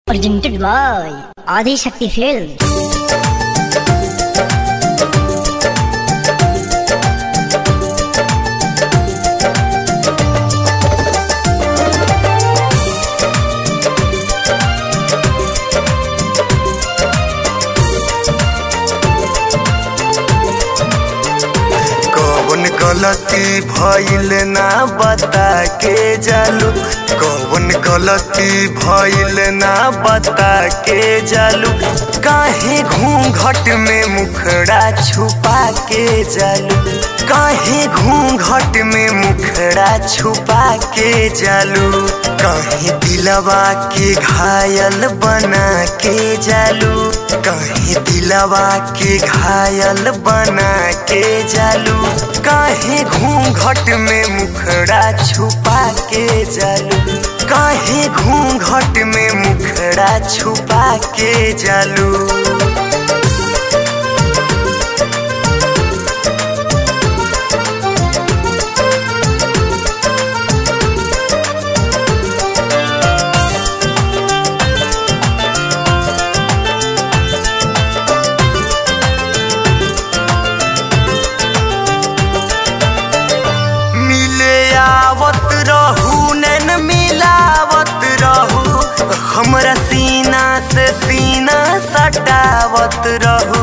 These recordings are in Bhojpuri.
presented by Adi Shakti Films. कौन गलती भइल ना बता के जालू कौन गलती भइल ना बता के जालू काहे घूंघट में मुखड़ा छुपा के जालू काहे घूंघट में मुखड़ा छुपा के जालू काहे दिलवा के घायल बना के जालू काहे दिलवा के घायल बना के जालू काहे घूंघट में मुखड़ा छुपा के जालू काहे घूंघट में मुखड़ा छुपा के जालू मिले आवत रहू नैन मिलावत रहू हमरा सीना से सीना सटावत रहू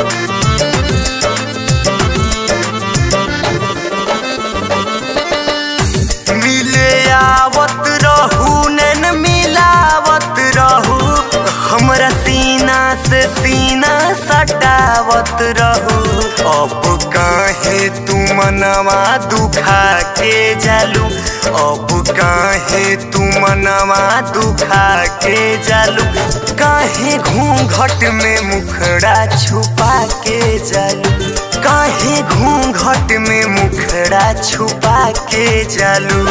मिले आवत रहू नैन मिलावत रहू हमरा सीना से सीना सटावत रहू अब काहे तू मनवा दुखा के जालू अब काहे तू मनवा दुखा के जालू काहे घूंघट में मुखड़ा छुपा के जालू काहे घूंघट में मुखड़ा छुपा के जालू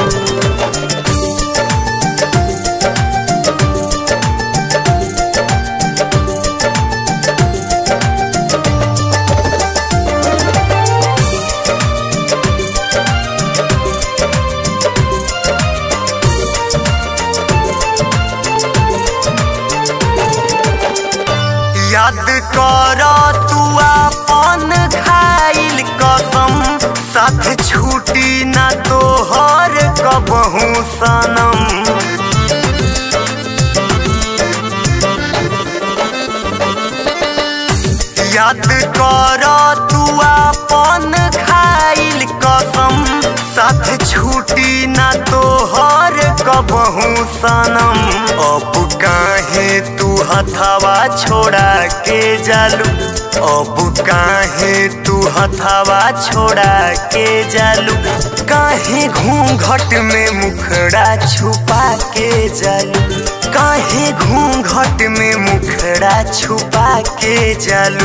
याद कर तू अपन खाइल कसम साथ छूटी ना तोहर कबहू सनम याद कर तू अपन खाइल कसम साथ छूटी ना तोहर कबहू सनम अब काहे तू हथवा छोड़ा के जालू अब काहे तू हथवा छोड़ा के जालू काहे घूंघट में मुखड़ा छुपा के जालू काहे घूंघट में मुखड़ा छुपा के जालू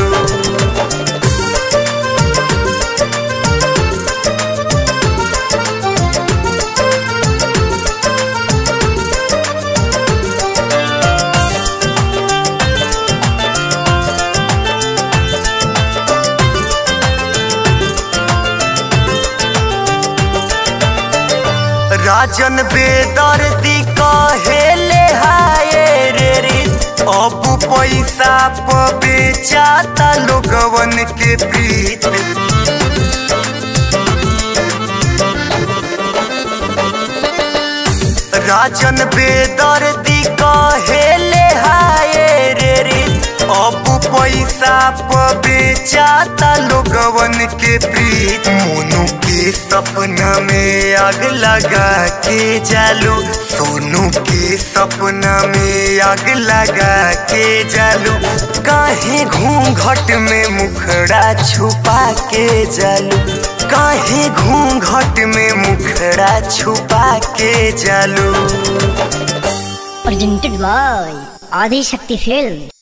राजन बेदर्दी कहेले हाय रे रे अब पैसा प बेचाता लोगवन के प्रीत राजन बेदर्दी कहेले हाय रे रे अब पैसा प बेचाता लोगवन के प्रीत मोनू के सपना में आग लगा के जालू सोनू के सपना में आग लगा के जालू काहे घूंघट में मुखड़ा छुपा के जालू काहे घूंघट में मुखड़ा छुपा के जालू Presented by Adi Shakti Films.